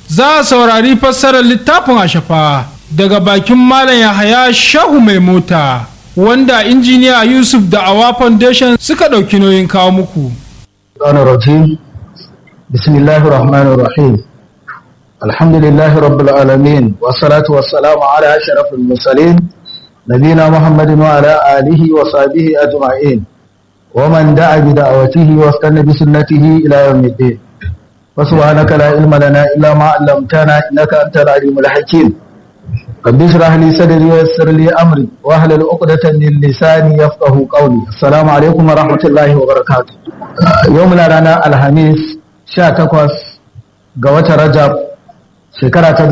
za a saurari fassarar littafin ashafa daga bakin malam yahaya shahu mai mota wanda injiniya yusuf da awa foundation suka ɗauki nauyin kawo muku بسم الله الرحمن الرحيم الحمد لله رب العالمين والصلاة والسلام على أشرف المرسلين نبينا محمد وعلى آله وصحبه أجمعين ومن دعا بدعوته واستنى بسنته إلى يوم الدين وسبحانك لا علم لنا إلا ما علمتنا إنك أنت العليم الحكيم رب اشرح لي صدري ويسر لي أمري واحلل عقدة من لساني يفقه قولي السلام عليكم ورحمة الله وبركاته يومنا لنا الخميس 18 ga watan Rajab shekara ta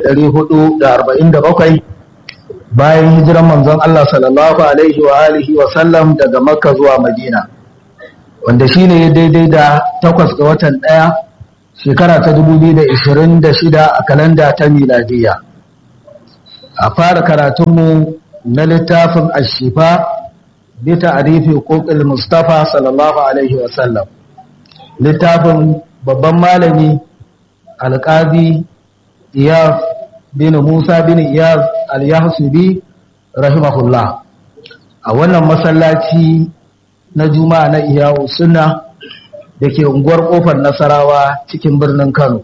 1447 bayan hijiran manzon Allah sallallahu alaihi wa alihi wa sallam daga Makka zuwa Madina wanda shine daidai da 8 ga watan 1 shekara ta 2026 a kalanda ta miladiya a fara karatunmu na littafin ashifa bi ta'rifi huquqil mustafa sallallahu alaihi wa sallam littafin babban malami alƙadi iyaz bin musa bin iyaz al-yahsubi rahimahullah a wannan masallaci na juma'a na iyawu sunna da ke unguwar kofar nasarawa cikin birnin kano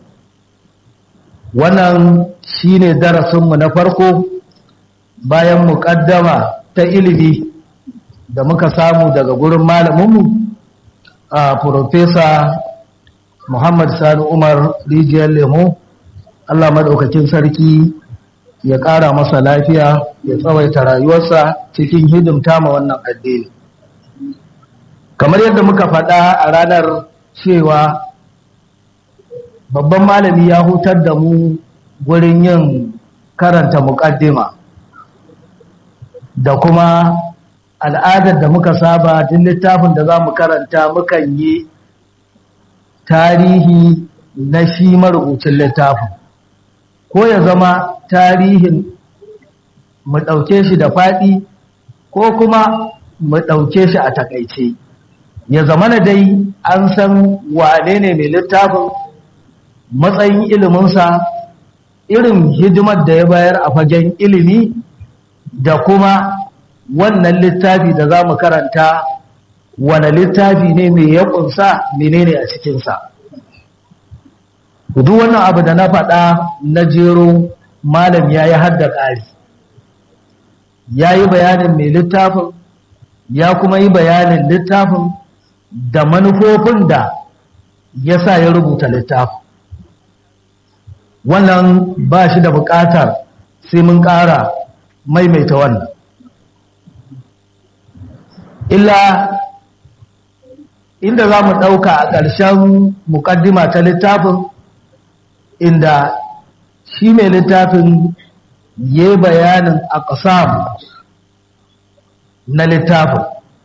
wannan shine darasinmu na farko bayan muƙaddama ta ilimi da muka samu daga gurin malaminmu a Profesa Muhammad Sani Umar Rijiyar Lemo, Allah maɗaukakin sarki ya ƙara masa lafiya ya tsawaita rayuwarsa cikin hidimta ma wannan addini. Kamar yadda muka faɗa a ranar cewa babban malami ya hutar da mu gurin yin karanta muƙaddima da kuma al'adar da muka saba duk littafin da za mu karanta mukan yi tarihi na shi marubucin littafin ko ya zama tarihin mu ɗauke shi da faɗi ko kuma mu ɗauke shi a takaice ya zama na dai an san wane ne mai littafin matsayin iliminsa irin hidimar da ya bayar a fagen ilimi da kuma wannan littafi da za mu karanta wane littafi ne mai ya kunsa menene a cikinsa duk wannan abu da na faɗa na jero malam ya yi hadda ƙari ya yi bayanin mai littafin ya kuma yi bayanin littafin da manufofin da ya sa ya rubuta littafin wannan ba shi da buƙatar sai mun ƙara maimaita wannan illa inda za mu ɗauka a ƙarshen muƙaddima ta littafin inda shi mai littafin ya yi bayanin a ƙasam na littafin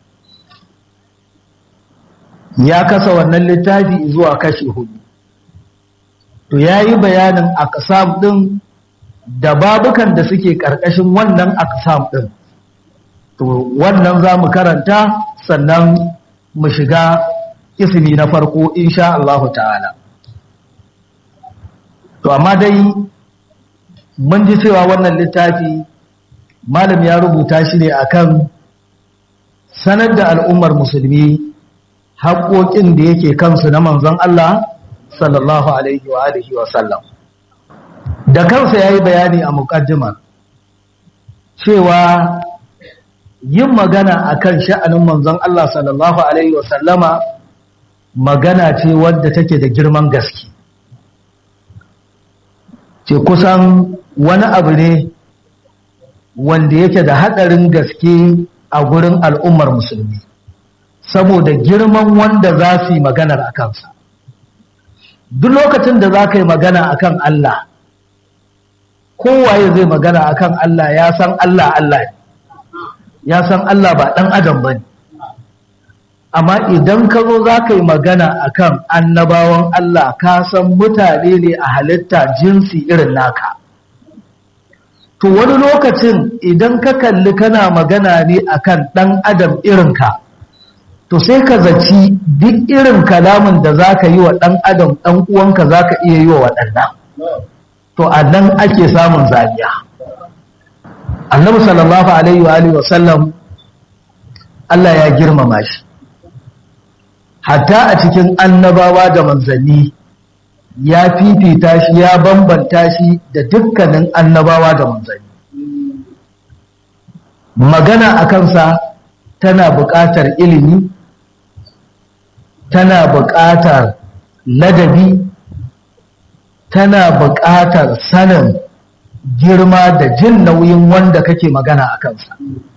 ya kasa wannan littafi zuwa kashi hudu to ya yi bayanin a ƙasam ɗin da babukan da suke ƙarƙashin wannan a ƙasam ɗin to wannan za mu karanta sannan mu shiga ismi na farko insha Allahu ta'ala to amma dai mun ji cewa wannan littafi malam ya rubuta shi ne akan sanar da al'ummar musulmi haƙoƙin da yake kansu na manzon Allah sallallahu alaihi wa alihi wa sallam da kansa yayi bayani a muqaddima cewa yin magana akan sha'anin manzon Allah sallallahu alaihi wa sallama magana ce wadda take da girman gaske ce kusan wani abu ne wanda yake da haɗarin gaske a gurin al'ummar musulmi saboda girman wanda za su yi maganar a kansa duk lokacin da za ka yi magana a kan Allah kowaye zai magana a kan Allah ya san Allah Allah ya san Allah ba ɗan adam ba ne amma idan ka zo za ka yi magana a kan annabawan Allah ka san mutane ne a halitta jinsi irin naka to wani lokacin idan ka kalli kana magana ne a kan ɗan adam irinka to sai ka zaci duk irin kalamin da za ka yi wa ɗan adam ɗan uwanka za ka iya yi wa waɗannan to a nan ake samun zaniya annabi sallallahu alaihi wa alihi wasallam Allah ya girmama shi hatta a cikin annabawa da manzanni ya fifita shi ya bambanta shi da dukkanin annabawa da manzanni magana a kansa tana buƙatar ilimi tana buƙatar ladabi tana buƙatar sanin girma da jin nauyin wanda kake magana a kansa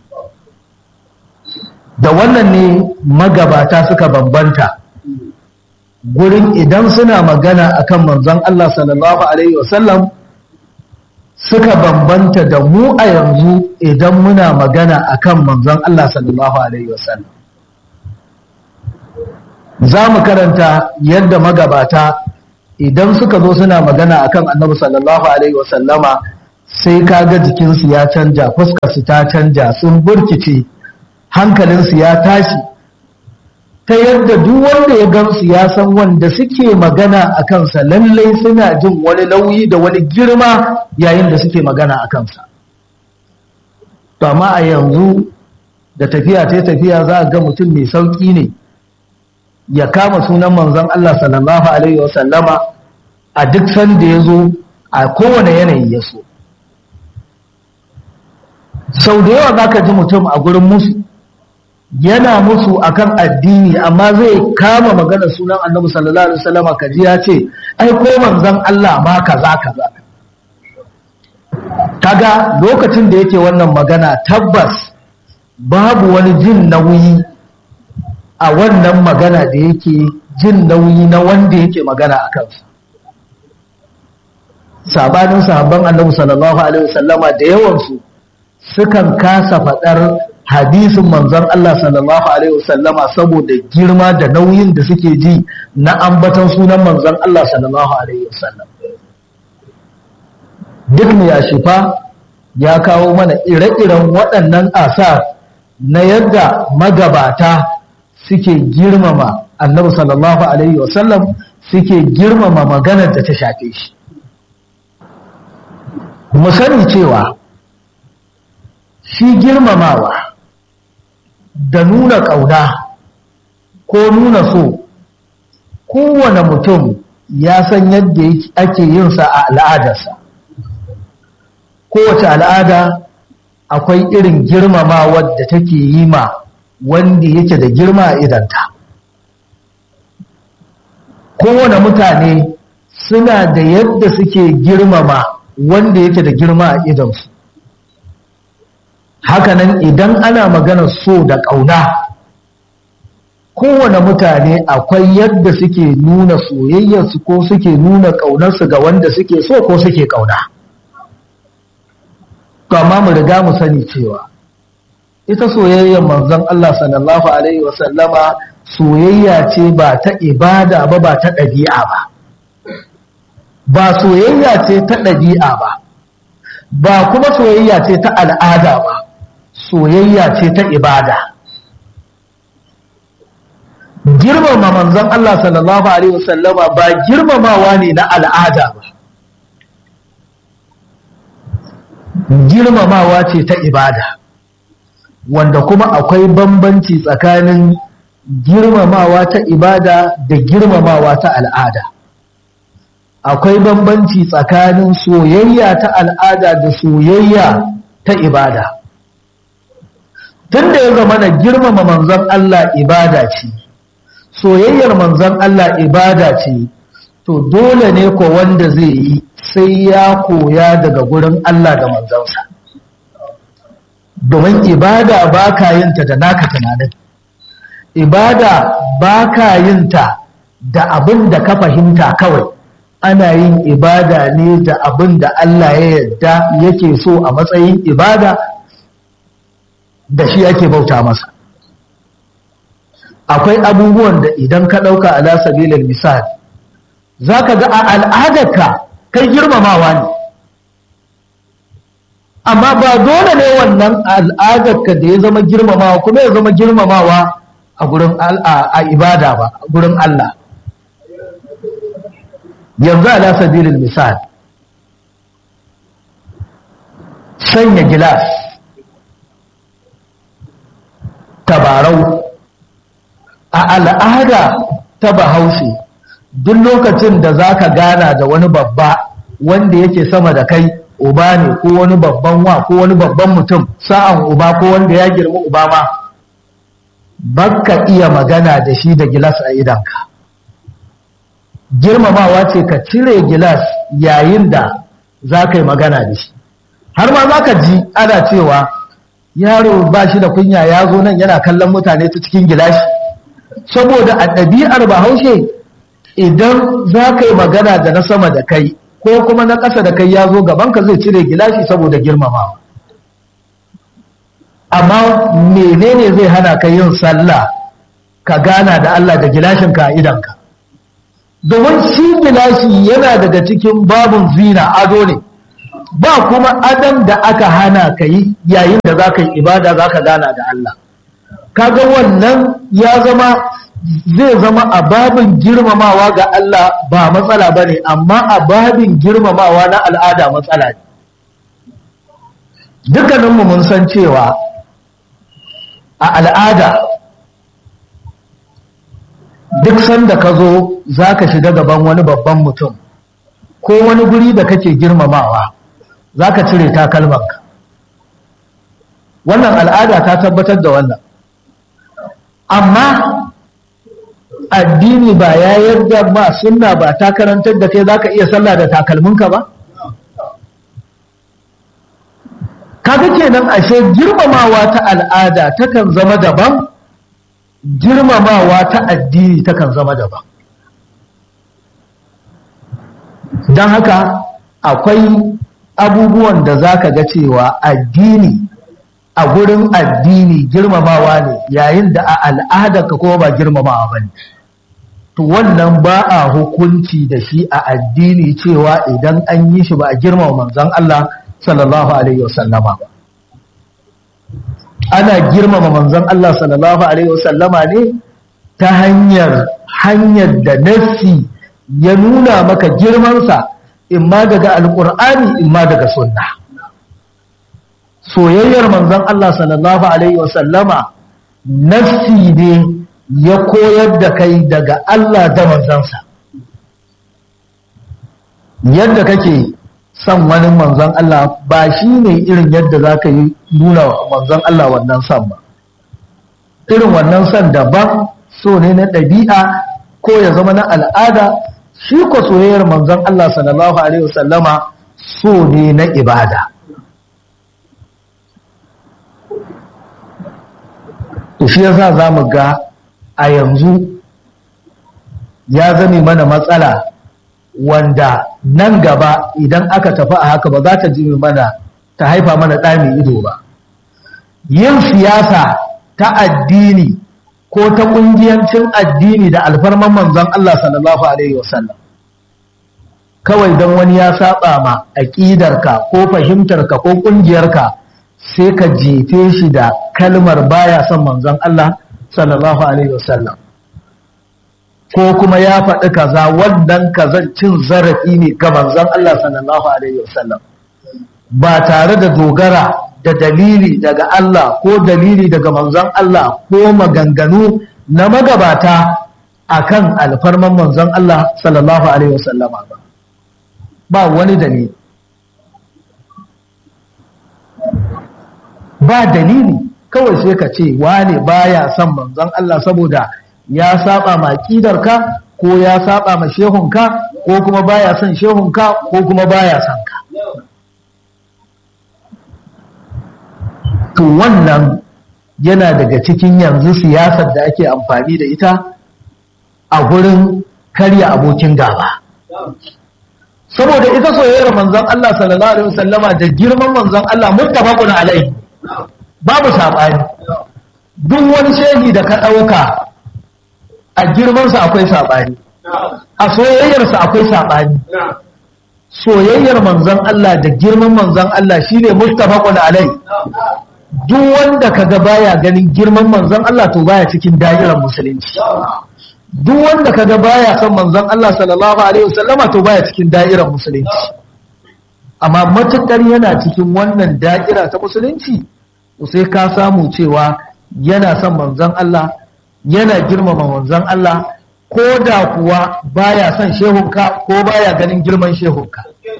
da wannan ne magabata suka bambanta gurin idan suna magana akan manzon Allah sallallahu alaihi wasallam suka bambanta da mu a yanzu idan muna magana akan manzon Allah sallallahu alaihi wasallam za mu karanta yadda magabata idan suka zo suna magana akan annabi sallallahu alaihi wasallama sai kaga jikinsu ya canja fuskarsu ta canja sun burkice hankalinsu ya tashi ta yadda duk wanda ya gamsu ya san wanda suke magana a kansa lallai suna jin wani nauyi da wani girma yayin da suke magana a kansa to amma a yanzu da tafiya ta tafiya za a ga mutum mai sauƙi ne ya kama sunan manzon Allah sallallahu alaihi wasallama a duk sanda ya zo a kowane yanayi ya so sau da yawa za ka ji mutum a gurin musu yana musu akan addini amma zai kama magana sunan annabi sallallahu alaihi wasallama kaji ya ce ai ko manzon Allah ma kaza kaza kaga lokacin da yake wannan magana tabbas babu wani jin nauyi a wannan magana da yake jin nauyi na wanda yake magana a kansa sabanin sahabban annabi sallallahu alaihi wasallama da yawansu sukan kasa faɗar hadisin manzon Allah sallallahu alaihi wasallama saboda girma da nauyin da suke ji na ambaton sunan manzon Allah sallallahu alaihi wasallam duk mai ya shifa ya kawo mana ire-iren waɗannan asar na yadda magabata suke girmama annabi sallallahu alaihi wasallam suke girmama maganar da ta shafe shi mu sani cewa shi girmamawa da nuna ƙauna ko nuna so kowane mutum ya san yadda ake yinsa a al'adarsa kowace al'ada akwai irin girmamawa da take yi ma wanda yake da girma a idanta kowane mutane suna da yadda suke girmama wanda yake da girma a idansu hakanan idan ana magana so da ƙauna kowane mutane akwai yadda suke nuna soyayyarsu ko suke nuna ƙaunarsu ga wanda suke so ko suke ƙauna amma mu riga mu sani cewa ita soyayyar manzon Allah sallallahu alaihi wasallama soyayya ce ba ta ibada ba ba ta ɗabi'a ba ba soyayya ce ta ɗabi'a ba ba kuma soyayya ce ta al'ada ba soyayya ce ta ibada girmama manzon Allah sallallahu alaihi wasallama ba girmamawa ne na al'ada ba girmamawa ce ta ibada wanda kuma akwai bambanci tsakanin girmamawa ta ibada da girmamawa ta al'ada akwai bambanci tsakanin soyayya ta al'ada da soyayya ta ibada tunda ya zama na girmama manzon Allah ibada ce soyayyar manzon Allah ibada ce to dole ne ko wanda zai yi sai ya koya daga gurin Allah da manzansa domin ibada ba ka yinta da naka tunanin ibada ba ka yinta da abin da ka fahimta kawai ana yin ibada ne da abin da Allah ya yarda yake so a matsayin ibada da shi ake bauta masa akwai abubuwan da idan ka ɗauka ala sabilin misal za ka ga a al'adarka kai girmamawa ne amma ba dole ne wannan al'adarka da ya zama girmamawa kuma ya zama girmamawa a gurin a ibada ba a gurin Allah yanzu ala sabilin misal sanya gilas tabarau a al'ada ta bahaushe duk lokacin da za ka gana da wani babba wanda yake sama da kai uba ne ko wani babban wa ko wani babban mutum sa'an uba ko wanda ya girma uba ma baka iya magana da shi da gilas a idanka girmamawa ce ka cire gilas yayin da za ka yi magana da shi har ma za ka ji ana cewa yaro ba shi da kunya ya zo nan yana kallon mutane ta cikin gilashi saboda a ɗabi'ar bahaushe idan za ka yi magana da na sama da kai ko kuma na ƙasa da kai ya zo gabanka zai cire gilashi saboda girmamawa amma menene zai hana ka yin sallah ka gana da Allah da gilashinka a idanka domin shi gilashi yana daga cikin babun zina ado ne ba kuma adon da aka hana ka yi yayin da za ka yi ibada za ka gana da Allah kaga wannan ya zama zai zama a babin girmamawa ga Allah ba matsala ba ne amma a babin girmamawa na al'ada matsala ne dukkaninmu mun san cewa a al'ada duk sanda ka zo za ka shiga gaban wani babban mutum ko wani guri da kake girmamawa za ka cire takalmanka wannan al'ada ta tabbatar da wannan amma addini ba ya yarda ba sunna ba ta karantar da kai za ka iya sallah da takalminka ba kaga kenan ashe girmamawa ta al'ada takan zama daban girmamawa ta addini takan zama daban don haka akwai abubuwan da za ka ga cewa addini a gurin addini girmamawa ne yayin da a al'adarka kuma ba girmamawa ba ne to wannan ba a hukunci da shi a addini cewa idan an yi shi ba a girmama manzon Allah sallallahu alaihi wasallama ba ana girmama manzon Allah sallallahu alaihi wasallama ne ta hanyar hanyar da nassi ya nuna maka girmansa imma daga alkur'ani imma daga sunna soyayyar manzon Allah sallallahu alaihi wasallama nassi ne ya koyar da kai daga Allah da manzansa yadda kake son wani manzon Allah ba shi ne irin yadda za ka yi nuna manzon Allah wannan son ba irin wannan son daban so ne na ɗabi'a ko ya zama na al'ada shi ko soyayyar manzon Allah sallallahu alaihi wasallama so ne na ibada shi yasa za mu ga a yanzu ya zame mana matsala wanda nan gaba idan aka tafi a haka ba za ta ji mana ta haifa mana ɗami ido ba yin siyasa ta addini ko ta ƙungiyancin addini da alfarman manzon Allah sallallahu alaihi wasallam kawai don wani ya saba ma aƙidarka ko fahimtarka ko ƙungiyarka sai ka jefe shi da kalmar baya son manzon Allah sallallahu alaihi wasallam ko kuma ya faɗi kaza wannan kazan cin zarafi ne ga manzon Allah sallallahu alaihi wasallam ba tare da dogara da dalili daga Allah ko dalili daga manzon Allah ko maganganu na magabata akan alfarman manzon Allah sallallahu alaihi wasallam ba ba wani dalili ba dalili kawai sai ka ce wane baya son manzon Allah saboda ya saba ma ka ko ya saba ma shehunka ko kuma baya son shehunka ko kuma baya son ka to wannan yana daga cikin yanzu siyasar da ake amfani da ita a gurin karya abokin gaba saboda ita soyayyar manzon Allah sallallahu alaihi wasallama da girman manzon Allah muttafaqun alaihi babu sabani duk wani shehi da ka dauka a girmansa akwai saɓani a soyayyarsa akwai saɓani soyayyar manzon Allah da girman manzon Allah shine muttafaqun alai duk wanda kaga baya ganin girman manzon Allah to baya cikin da'irar musulunci duk wanda kaga baya son manzon Allah sallallahu alaihi wasallama to baya cikin da'irar musulunci amma matuƙar yana cikin wannan da'ira ta musulunci sai ka samu cewa yana son manzon Allah yana girmama manzon Allah ko da kuwa baya son shehunka ko baya ganin girman shehunka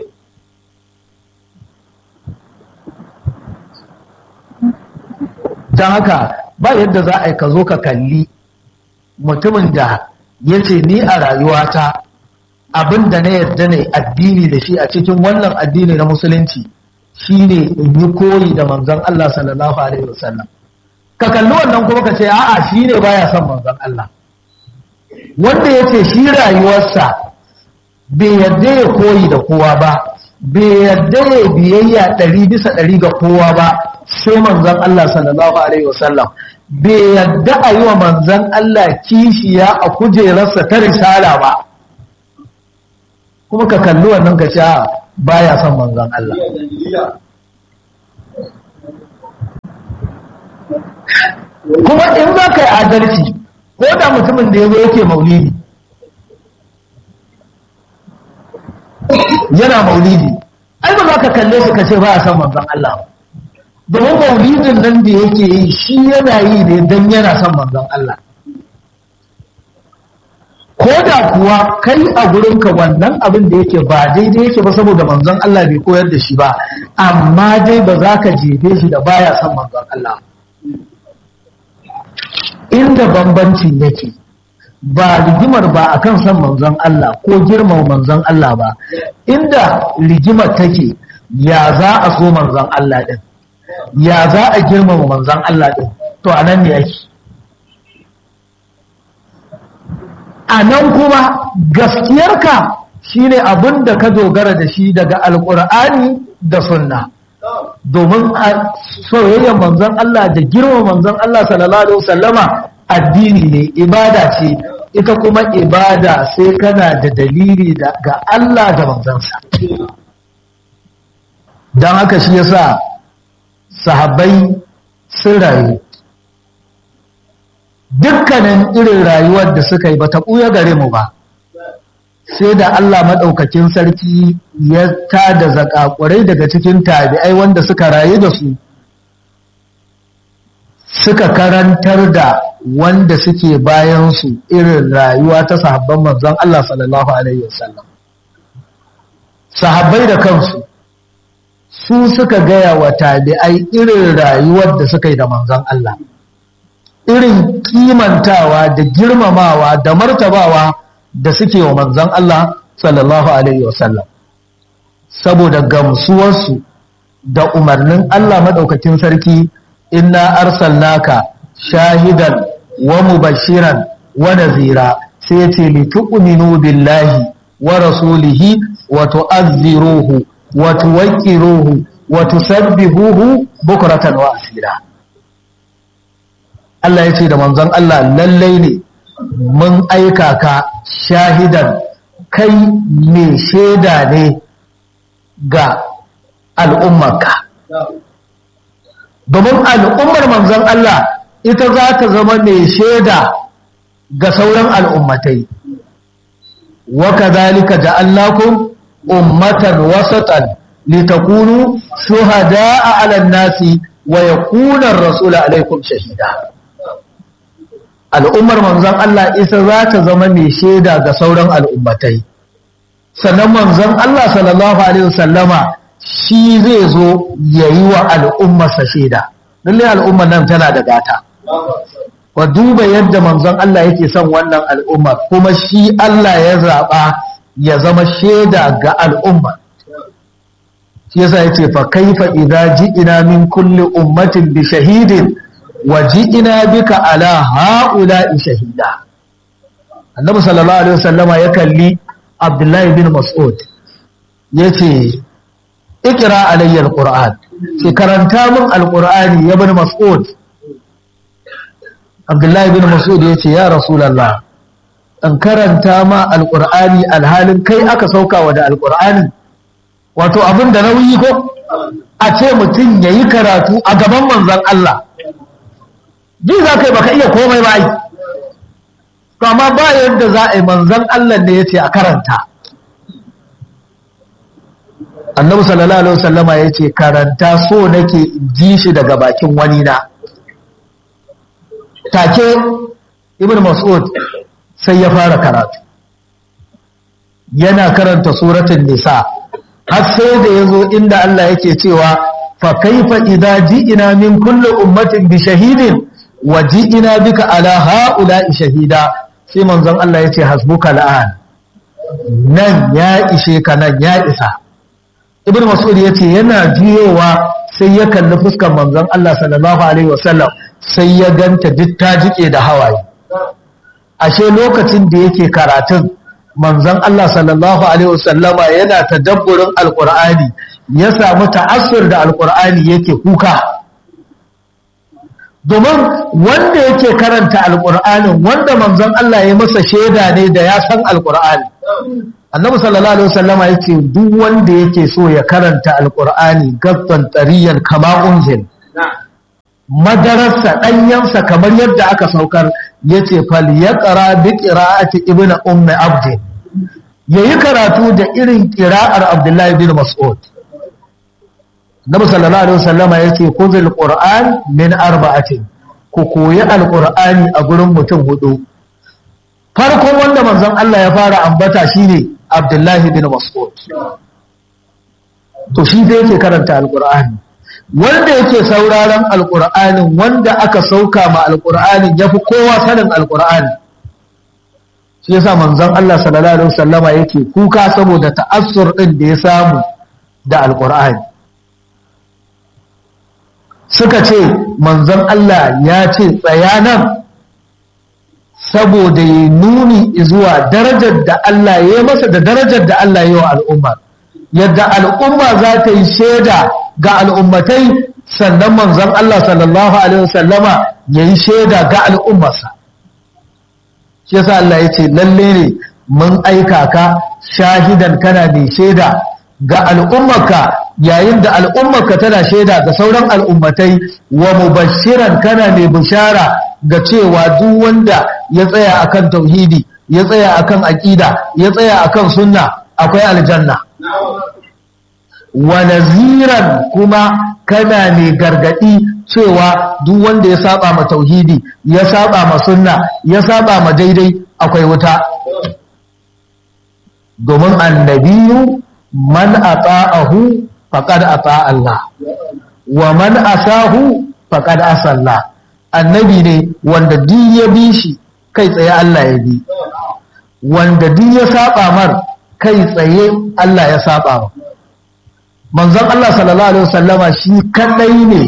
don haka ba yadda za a yi ka zo ka kalli mutumin da ya ce ni a rayuwata abin da na yarda ne addini da shi a cikin wannan addini na musulunci shine in yi koyi da manzon Allah sallallahu alaihi wasallam ka kalli wannan kuma ka ce a'a shi ne baya son manzon Allah wanda ya ce shi rayuwarsa bai yarda ya koyi da kowa ba bai yarda ya biyayya ɗari bisa ɗari ga kowa ba sai manzon Allah sallallahu alaihi wasallam bai yarda a yi wa manzon Allah kishiya a kujerarsa ta risala ba kuma ka kalli wannan ka ce baya son manzon Allah kuma in za ka yi adalci ko da mutumin da ya zo yake maulidi yana maulidi ai ba za ka kalle su ka ce ba a san manzon Allah domin maulidin nan da yake yi shi yana yi ne don yana son manzon Allah ko da kuwa kai a gurinka wannan abin da yake ba daidai yake ba saboda manzon Allah bai koyar da shi ba amma dai ba za ka jefe shi da baya son manzon Allah inda bambancin yake ba rigimar ba akan son manzon Allah ko girmama manzon Allah ba inda rigimar take ya za a so manzon Allah din ya za a girmama manzon Allah din to anan ne yake a nan kuma gaskiyarka shine abin da ka dogara da shi daga alkur'ani da sunna domin a soyayyar manzon Allah da girma manzon Allah sallallahu alaihi wasallama addini ne ibada ce ita kuma ibada sai kana da dalili daga Allah da manzansa don haka shi yasa sahabbai sun rayu dukkanin irin rayuwar da suka yi ba ta ɓuya gare mu ba sai da Allah maɗaukakin sarki ya tada zakakurai daga cikin tabi'ai wanda suka rayu da su suka karantar da wanda suke bayansu irin rayuwa ta sahabban manzon Allah sallallahu Alaihi wasallam sahabbai da kansu su suka gaya wa tabi'ai irin rayuwar da suka yi da manzon Allah irin kimantawa da girmamawa da martabawa da suke wa manzon Allah sallallahu alaihi wasallam saboda gamsuwarsu da umarnin Allah madaukakin sarki inna arsalnaka shahidan wa mubashiran wa nazira sai yace li tu'minu billahi wa rasulihi wa tu'azziruhu wa tuwaqqiruhu wa tusabbihuhu bukratan wa asira Allah ya ce da manzon Allah lallai ne mun aika ka shahidan kai mai shaida ne ga al'ummarka domin al'ummar manzon Allah ita za ta zama mai shaida ga sauran al'ummatai wa kadhalika ja'alnakum ummatan wasatan litakunu shuhada'a 'alan nasi wa yakuna ar-rasulu 'alaykum shahida al'ummar manzon Allah isa za ta zama mai shaida ga sauran al'ummatai sannan manzon Allah sallallahu alaihi wasallama shi zai zo ya yi wa al'ummarsa shaida lallai al'ummar nan tana da gata wa duba yadda manzon Allah yake son wannan al'ummar kuma shi Allah ya zaɓa ya zama shaida ga al'ummar shi yasa yace fa kaifa idza ji'ina min kulli ummatin bi shahidin waji'ina bika ala ha'ula'i shahida annabi sallallahu alaihi wasallama ya kalli abdullahi bin mas'ud yace ikra alayya alquran ce karanta min alqurani ya bin mas'ud abdullahi bin mas'ud yace ya rasulullah an karanta ma alqurani alhalin kai aka sauka wa da alqurani wato abin da nauyi ko a ce mutum yayi karatu a gaban manzon Allah ji za ka yi baka iya komai ba yi amma ba yadda za a yi manzan Allah ne ya ce a karanta annabi sallallahu alaihi wasallama ya ce karanta so nake ji shi daga bakin wani na take ibn mas'ud sai ya fara karatu yana karanta suratul nisa har sai da yazo inda Allah yake cewa fa kaifa idza ji'ina min kulli ummatin bi shahidin wa ji'ina bika ala ha'ula'i shahida sai manzon Allah yace hasbuka al'an nan ya ishe ka nan ya isa ibn mas'ud yace yana juyowa sai ya kalli fuskar manzon Allah sallallahu alaihi wasallam sai ya ganta duk ta jike da hawaye ashe lokacin da yake karatun manzon Allah sallallahu alaihi wasallama yana tadabburin alqur'ani ya samu ta'assur da alqur'ani yake kuka domin wanda yake karanta alqur'anin wanda manzon Allah ya masa shaida ne da ya san alqur'ani annabi sallallahu alaihi wasallama yace duk wanda yake so ya karanta alqur'ani gaffan tariyan kama unzil madararsa ɗanyensa kamar yadda aka saukar ya ce fal ya ƙara bi ƙira'ati ibn ummi abdi ya yi karatu da irin ƙira'ar abdullahi bin mas'ud nabi sallallahu alaihi wasallama ya ce kuzil qur'an min arba'atin ku koyi alqur'ani a gurin mutum hudu farkon wanda manzon Allah ya fara ambata shine abdullahi bin mas'ud to shi zai yake karanta alqur'ani wanda yake sauraron alƙur'anin wanda aka sauka ma alƙur'anin ya fi kowa sanin alƙur'ani shi yasa manzon Allah sallallahu alaihi wasallama yake kuka saboda ta'assur ɗin da ya samu da alƙur'ani suka ce manzon Allah ya ce tsaya nan saboda ya nuni zuwa darajar da Allah ya masa da darajar da Allah ya yi wa al'umma yadda al'umma za ta yi shaida ga al'ummatai sannan manzon Allah sallallahu Alaihi wasallama ya yi shaida ga al'ummarsa. Shi yasa Allah ya ce lalle ne mun aika ka shahidan kana mai shaida ga al'ummarka yayin da al'ummarka tana shaida ga sauran al'ummatai wa mubashiran kana mai bishara ga cewa duk wanda ya tsaya akan tauhidi ya tsaya akan aƙida ya tsaya akan sunna akwai aljanna. wa naziran kuma kana mai gargadi cewa duk wanda ya saba ma tauhidi ya saba ma sunna ya saba ma daidai akwai wuta domin annabiyu man ata'ahu faqad ata Allah wa man asahu faqad asalla annabi ne wanda duk ya bi shi kai tsaye Allah ya bi wanda duk ya saba mar kai tsaye Allah ya saba ma manzon Allah sallallahu alaihi wasallama shi kadai ne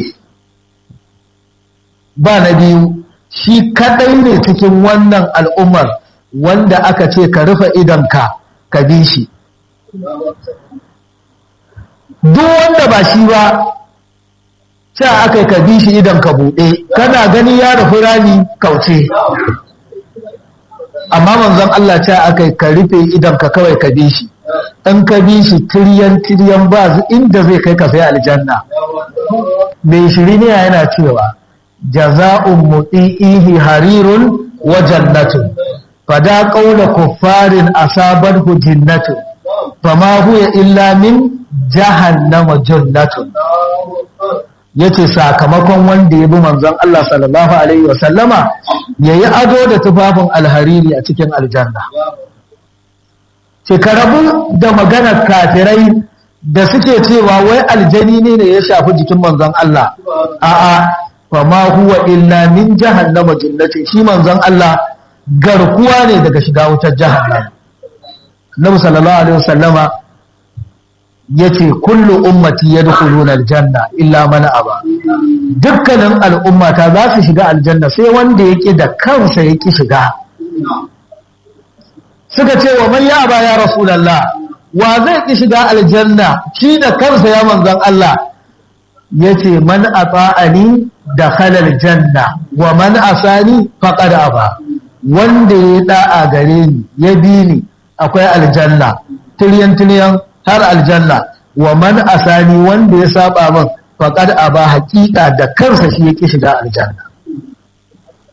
ba na biyu shi kadai ne cikin wannan al'ummar wanda aka ce ka rufe idanka ka bi shi duk wanda ba shi ba sai aka ka bi shi idan ka buɗe kana gani ya rufe rani kauce amma manzon Allah ce aka ka rufe idan ka kawai ka bi shi in ka bi shi tiryan tiryan ba inda zai kai ka sai aljanna mai shiri ne yana cewa jaza'un muti'ihi harirun wa jannatun fada qaula kuffarin asabathu jinnatu fama huwa illa min jahannama jannatun yace sakamakon wanda ya bi manzon Allah sallallahu alaihi wa sallama yayi ado da tufafin alhariri a cikin aljanna ce ka rabu da maganar kafirai da suke cewa wai aljani ne ne ya shafi jikin manzon Allah a'a fa ma huwa illa min jahannama jannati shi manzon Allah garkuwa ne daga shiga wutar jahannama Nabi sallallahu alaihi wasallama yace kullu ummati yadkhuluna aljanna illa man aba dukkanin al'ummata za su shiga aljanna sai wanda yake da kansa yake shiga suka ce wa man ya ba ya rasulallah wa zai ki shiga aljanna shi da kansa ya manzon Allah yace man ata'ani dakhala aljanna wa man asani faqad aba wanda ya da'a gare ni ya bi ni akwai aljanna tiryan tiryan har aljanna wa man asani wanda ya saba min faqad aba haqiqa da kansa shi yake shiga aljanna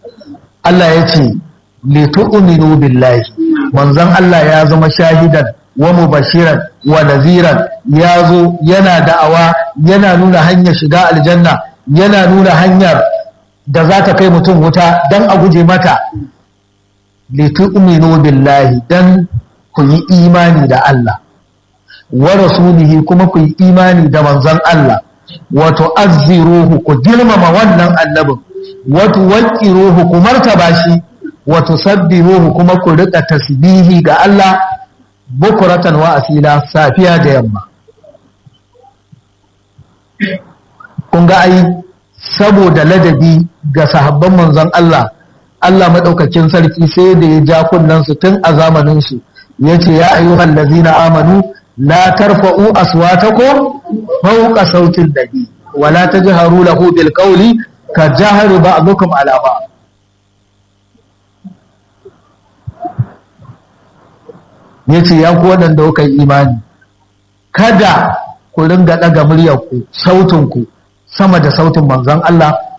Allah ya ce li tu'minu billahi manzon Allah ya zama shahidan wa mubashiran wa naziran ya zo yana da'awa yana nuna hanyar shiga aljanna yana nuna hanyar da za ta kai mutum wuta don a guje mata litu'minu billahi dan ku yi imani da Allah wa rasulihi kuma ku yi imani da manzon Allah wa tu'azziruhu ku girmama wannan annabin wa tuwaqqiruhu ku martaba shi wa tusabbihuhu kuma ku rika tasbihi ga Allah bukuratan wa asila safiya da yamma kun ga ai saboda ladabi ga sahabban manzon Allah Allah maɗaukakin sarki sai da ya ja kunnensu tun a zamaninsu ya ce ya ayyuhan lazina amanu la tarfa'u aswatakum fawqa sautin nabi wa la tajharu lahu bil qawli ka jahri ba'dukum ala ba'd yace ya ku waɗanda kuka yi imani kada ku ringa ɗaga muryarku sautinku sama da sautin manzon Allah